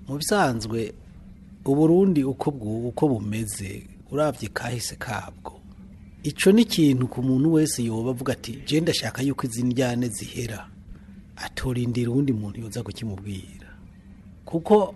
mu bisanzwe uburundi uko bwu- uko bumeze urabye kahise kabwo ico ni ikintu ku muntu wese yoba avuga ati je ndashaka yuko izi njyane zihera atorindira uwundi muntu yoza kukimubwira kuko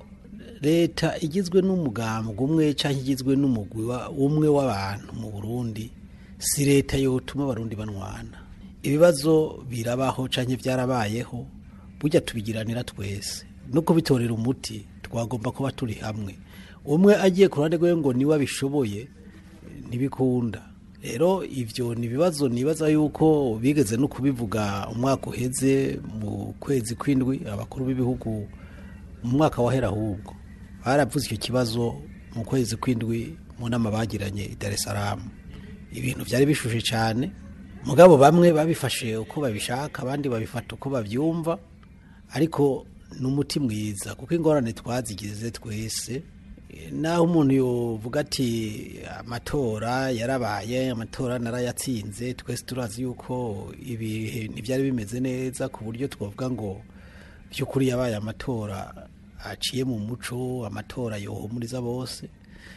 leta igizwe n'umugambwe umwe cyangwa igizwe n'umugwi wa- umwe w'abantu mu burundi si leta yotuma abarundi banwana ibibazo birabaho cyangwa byarabayeho burya tubigiranira twese no kubitorera umuti twagomba kuba turi hamwe umwe agiye ku ruhande rwe ngo niwe abishoboye ntibikunda rero ibyo ni ibibazo nibaza yuko bigeze no kubivuga umwaka uheze mu kwezi kw'indwi abakuru b'ibihugu mu mwaka wahera ahubwo baravuze icyo kibazo mu kwezi kw'indwi mu nama bagiranye i Dar es Salaam ibintu byari bishushe cyane mugabo bamwe babifashe uko babishaka abandi babifata uko babyumva ariko ni umuti mwiza kuko ingorane twazigize twese Eh, naho umuntu yovuga ati amatora yarabaye amatora narayatsinze twese turazi yuko ibihe ntibyari bimeze neza ku buryo twavuga ngo by'ukuri yabaye amatora aciye mu muco amatora yohumuriza bose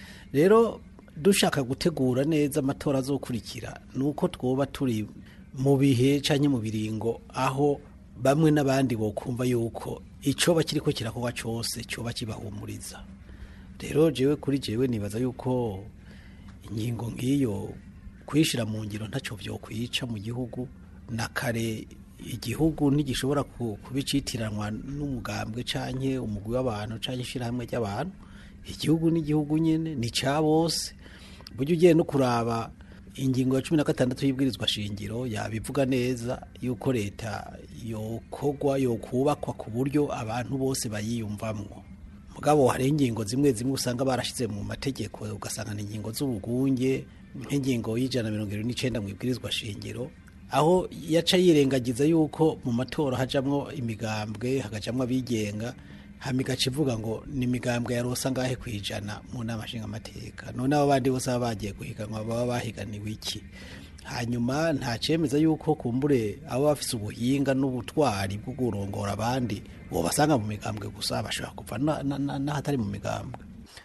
rero dushaka gutegura neza amatora azokurikira ni uko twoba turi mu bihe cyangwa mu biringo aho bamwe n'abandi bokumva yuko icyoba kiriko kirakorwa cyose cyoba kibahumuriza rero jewe kuri jewe nibaza yuko ingingo nk'iyo kuyishyira mu ngiro ntacyo byokwica mu gihugu na kare igihugu ntigishobora ku- kubicitiranwa n'umugambwe canke umugwi w'abantu canke ishyirahamwe ry'abantu igihugu n'igihugu nyine ni cya bose burya ugiye no kuraba ingingo ya cumi na gatandatu y'ibwirizwa shingiro yabivuga neza yuko leta yokogwa yokubakwa ku buryo abantu bose bayiyumvamwo mugabo hari ingingo zimwe zimwe usanga barashize mu mategeko ugasanga ni ingingo z'ubugunge nk'ingingo y'ijana na mirongo irindwi n'icenda mu ibwirizwa shingiro aho yaca yirengagiza yuko mu matora hajamwo imigambwe hagajamwo abigenga hama igaca ivuga ngo ni imigambwe yarosa ngahe ku ijana mu nama nshingamateka none abo bandi bose baba bagiye guhiganwa baba bahiganiwe iki hanyuma nta cemeza yuko kumbure abo bafise ubuhinga n'ubutwari bwo kurongora abandi uwo basanga mu migambwe gusa bashobora kuva na- na- na- n'ahatari mu migambwe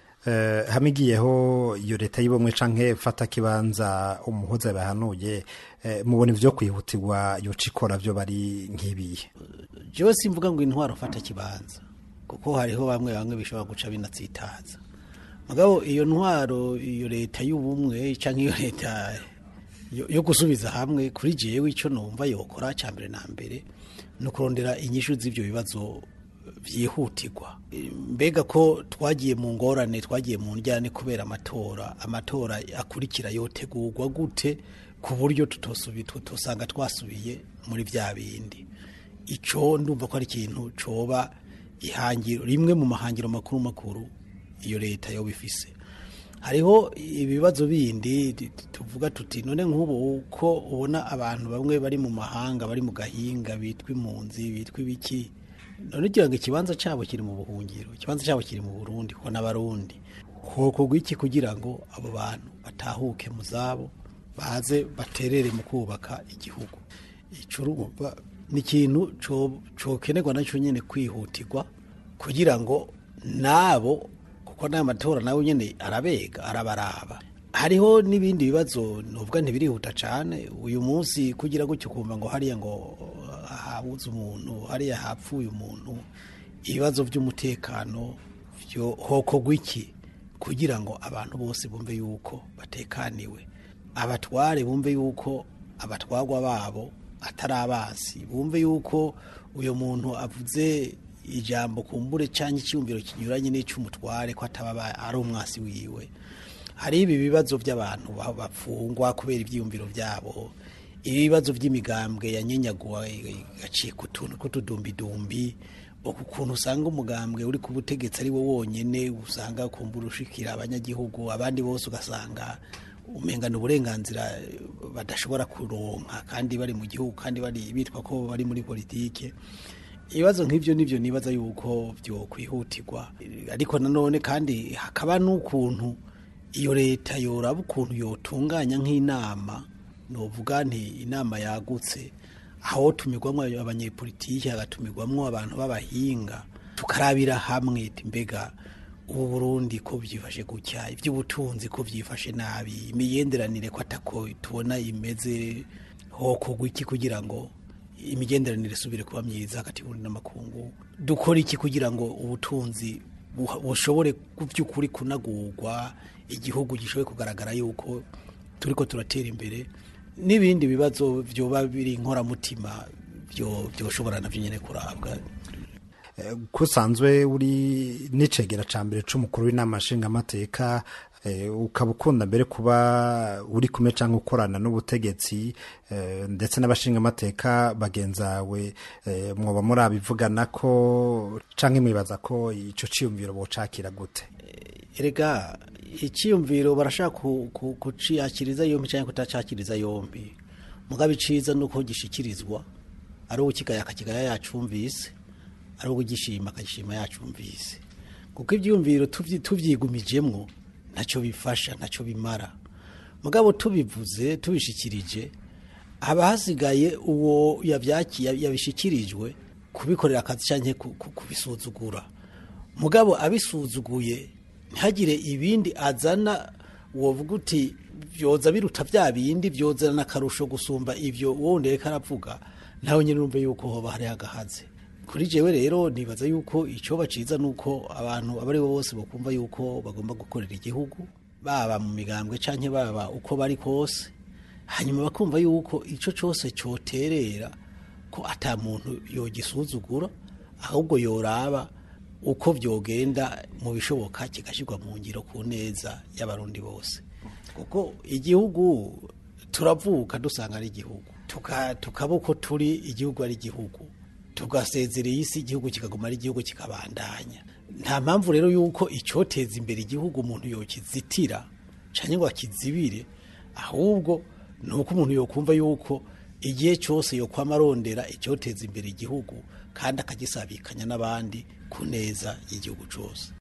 Eh, hamigiyeho iyo leta y'ubumwe canke fata kibanza umuhuza bahanuye eh, mubona ivyo kwihutirwa yoca ikora vyo bari nk'ibiye jewe simvuga ngo intwaro fata kibanza kuko hariho bamwe bamwe bishobora guca binatsitaza mugabo iyo ntwaro iyo leta y'ubumwe canke iyo leta yo, yo gusubiza hamwe kuri jewe ico numva yokora ca mbere na mbere ni ukurondera inyishu z'ivyo bibazo vyihutirwa E, mbega ko twagiye mu ngorane twagiye mu njyane kubera amatora amatora akurikira yotegurwa gute ku buryo tutosubi tutosanga twasubiye muri vya bindi ico ndumva ko ari ikintu coba ihangiro rimwe mu mahangiro makuru makuru iyo leta yoba ifise hariho ibibazo bindi t- t- tuvuga tuti none nk'ubu uko ubona abantu bamwe bari mu mahanga bari mu gahinga bitwa impunzi bitwa ibiki none ugira ngo ikibanza cyabo kiri mu buhungiro ikibanza cyabo kiri mu burundi kuko n'abarundi hokorwa iki kugira ngo abo bantu batahuke mu zabo baze baterere mu kubaka igihugu ico urumva ni ikintu co- cokenerwa nacyo nyene kwihutirwa kugira ngo nabo kuko n'aya matora nawe nyene arabega arabaraba hariho n'ibindi bibazo nuvuga ntibirihuta cane uyu munsi kugira gutyo kumva ngo hariya ngo habuze umuntu hariya hapfuye umuntu ibibazo by'umutekano vyo hokorwa iki kugira ngo abantu bose bumve yuko batekaniwe abatware bumve yuko abatwarwa babo atari abasi bumve yuko uyu muntu avuze ijambo kumbure cyangwa icyumviro kinyuranye n'icy'umutware ko ataba aba- ari umwasi wiwe hari ibi bibazo by'abantu ba- bafungwa kubera ibyiyumviro byabo ibibazo by'imigambwe yanyenyaguwe igacika utuntu tw'utudumbidumbi ukuntu usanga umugambwe uri ku butegetsi ari wo wonyene usanga kumbura ushikira abanyagihugu abandi bose ugasanga umengana uburenganzira eh, badashobora kuronka kandi bari mu gihugu kandi bari bitwa ko bari muri politike ibibazo nk'ibyo nibyo nibaza yuko byo kwihutirwa ariko nanone kandi hakaba n'ukuntu iyo leta yoraba ukuntu yotunganya nk'inama novuga nti inama yagutse aho tumirwamo abanyepolitiki hagatumirwamo abantu b'abahinga tukarabira hamwe ati mbega ubu burundi ko byifashe gutya iby'ubutunzi ko byifashe nabi imigenderanire ko atako tubona imeze hokogwa iki kugira ngo imigenderanire isubire kuba myiza hagati y'uburundi n'amakungu dukora iki kugira ngo ubutunzi buha- bushobore ku by'ukuri kunagurwa igihugu gishobore kugaragara yuko turiko turatera imbere n'ibindi bibazo byoba biri inkoramutima byo byoshobora navyo nyene kurabwa ko usanzwe uri n'icegera ca mbere c'umukuru w'inama nshingamateka eh, ukaba ukunda mbere kuba uri kumwe canke ukorana n'ubutegetsi eh, ndetse n'abashingamateka bagenzawe eh, mwoba murabivugana ko canke mwibaza ko ico ciyumviro bocakira gute erega icyiyumviro barashaka ku- ku- kuciyakiriza yombi cyangwa kutacakiriza yombi mugabe iciza nuko gishikirizwa ari uwo kigaya akakigaya yacumvise ari uwo gishima akagishima yacumvise kuko ibyiyumviro tuvyi- tuvyigumijemwo ntacyo bifasha ntacyo bimara mugabo tubivuze tubishikirije haba hasigaye uwo yavyakiye yabishikirijwe kubikorera akazi canke ku- ku- kubisuzugura mugabo abisuzuguye ntihagire ibindi azana wovuga uti byoza biruta bya bindi byozana akarusho gusumba ibyo wundi reka aravuga nawe nyine urumve yuko hoba hari agahaze kuri jewe rero nibaza yuko icyo baciza nuko abantu abo ari bo bose bakumva yuko bagomba gukorera igihugu baba mu migambwe canke baba uko bari kose hanyuma bakumva yuko ico cyose cyoterera ko ata muntu yogisuzugura ahubwo yoraba uko byogenda mu bishoboka kigashyirwa mu ngiro ku neza y'abarundi bose kuko igihugu turavuka dusanga ari igihugu Tuka- tukaba uko turi igihugu ari igihugu tugasezerera isi igihugu kikaguma ari igihugu kikabandanya nta mpamvu rero yuko icyoteza imbere igihugu umuntu yokizitira cyangwa ngo akizibire ahubwo ni uko umuntu yokumva yuko igihe cyose yokwama arondera icyoteza imbere igihugu kandi akagisabikanya n'abandi ku neza y'igihugu cyose